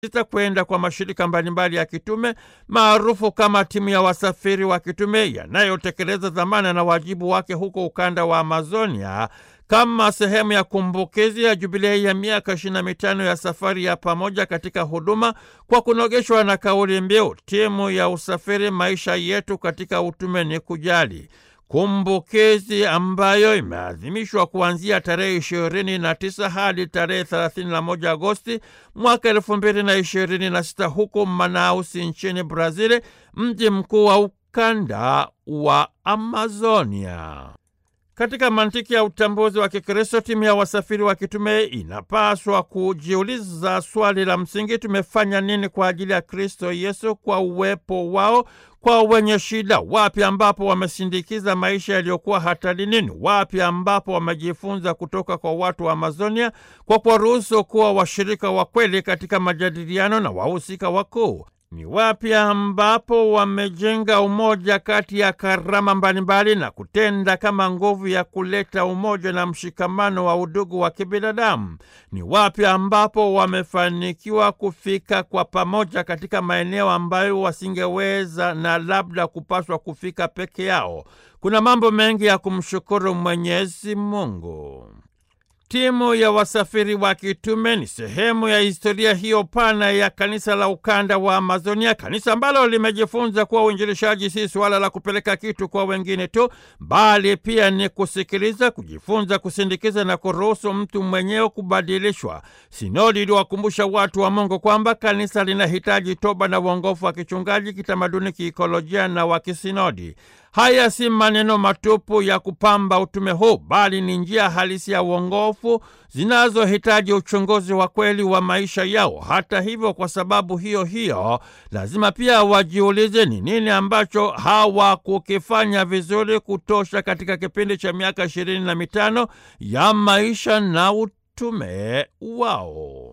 sita kwenda kwa mashirika mbalimbali ya kitume maarufu kama timu ya wasafiri wa kitume yanayotekeleza dhamana na wajibu wake huko ukanda wa Amazonia kama sehemu ya kumbukizi ya jubilei ya miaka ishirini na mitano ya safari ya pamoja katika huduma kwa kunogeshwa na kauli mbiu timu ya usafiri, maisha yetu katika utume ni kujali kumbukizi ambayo imeadhimishwa kuanzia tarehe ishirini na tisa hadi tarehe thelathini na moja Agosti mwaka elfu mbili na ishirini na sita huko Manausi nchini Brazili, mji mkuu wa ukanda wa Amazonia. Katika mantiki ya utambuzi wa Kikristo, timu ya wasafiri wa kitume inapaswa kujiuliza swali la msingi: tumefanya nini kwa ajili ya Kristo Yesu kwa uwepo wao kwa wenye shida? Wapi ambapo wamesindikiza maisha yaliyokuwa hatarini? Ni wapi ambapo wamejifunza kutoka kwa watu wa Amazonia kwa kuwaruhusu kuwa washirika wa kweli katika majadiliano na wahusika wakuu? Ni wapi ambapo wamejenga umoja kati ya karama mbalimbali na kutenda kama nguvu ya kuleta umoja na mshikamano wa udugu wa kibinadamu? Ni wapi ambapo wamefanikiwa kufika kwa pamoja katika maeneo ambayo wasingeweza na labda kupaswa kufika peke yao? Kuna mambo mengi ya kumshukuru Mwenyezi Mungu. Timu ya wasafiri wa kitume ni sehemu ya historia hiyo pana ya kanisa la ukanda wa Amazonia, kanisa ambalo limejifunza kuwa uinjilishaji si suala la kupeleka kitu kwa wengine tu, bali pia ni kusikiliza, kujifunza, kusindikiza na kuruhusu mtu mwenyewe kubadilishwa. Sinodi iliwakumbusha watu wa Mungu kwamba kanisa linahitaji toba na uongofu wa kichungaji, kitamaduni, kiikolojia na wa kisinodi. Haya si maneno matupu ya kupamba utume huu, bali ni njia halisi ya uongofu zinazohitaji uchunguzi wa kweli wa maisha yao. Hata hivyo, kwa sababu hiyo hiyo, lazima pia wajiulize ni nini ambacho hawakukifanya vizuri kutosha katika kipindi cha miaka ishirini na mitano ya maisha na utume wao.